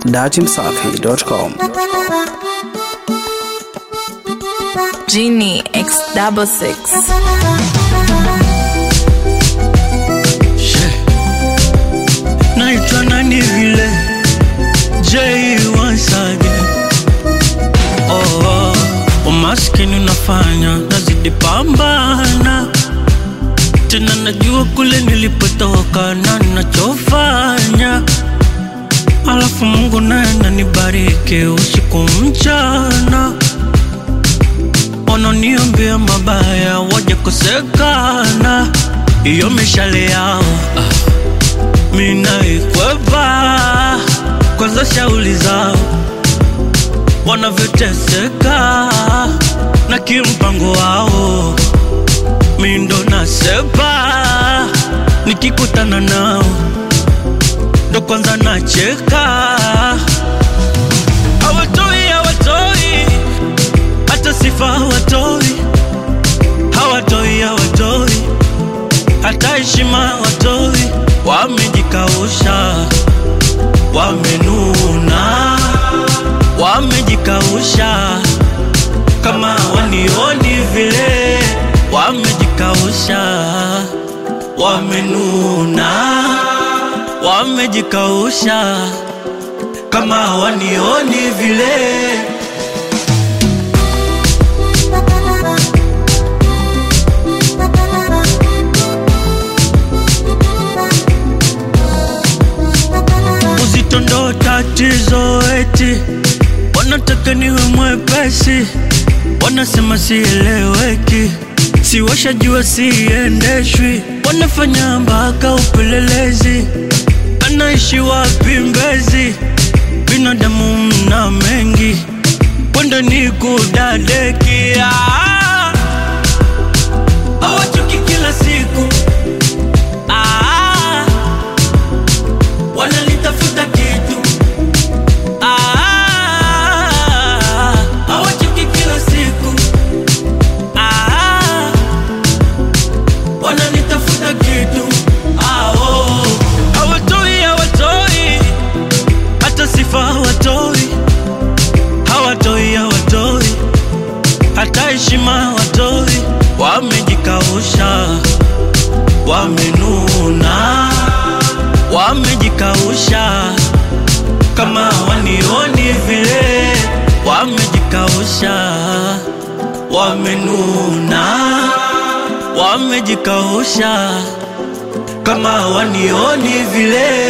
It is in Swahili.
datimsafi.com. Genie X double six. naitwa nani vile J once again. Oh, oh. Umaskini unafanya nazidi pambana tena, najua kule nilipotoka na nachofanya, alafu Mungu naye ananibariki usiku mchana, wananiambia mabaya waje kosekana, iyo mishale yao ah minaikwepa kwanza shauli zao wanavyoteseka na kimpango wao mindo nasepa nikikutana nao ndo kwanza nacheka hawatoi hawatoi hata sifa hawatoi hawatoi hawatoi hata heshima hawatoi wamejikausha, wamenuna, wamejikausha kama wanioni vile, wamejikausha, wamenuna, wamejikausha kama wanioni vile. uzito ndo tatizo eti wanataka niwe mwepesi wanasema sieleweki siwashajua siendeshwi wanafanya mpaka upelelezi anaishi wapi mbezi binadamu mna mengi kwenda ni kudadekia hawachoki kila siku ah, wanalitafuta kitu Ah, hawachoki kila siku Ah, wananitafuta kitu Ah, oh. hawatoi hawatoi hata sifa hawatoi hawatoi hawatoi hata heshima hawatoi wamejikausha wamenuna wamejikausha kama wanioni vile, wamejikausha, wamenuna, wamejikausha kama wanioni vile.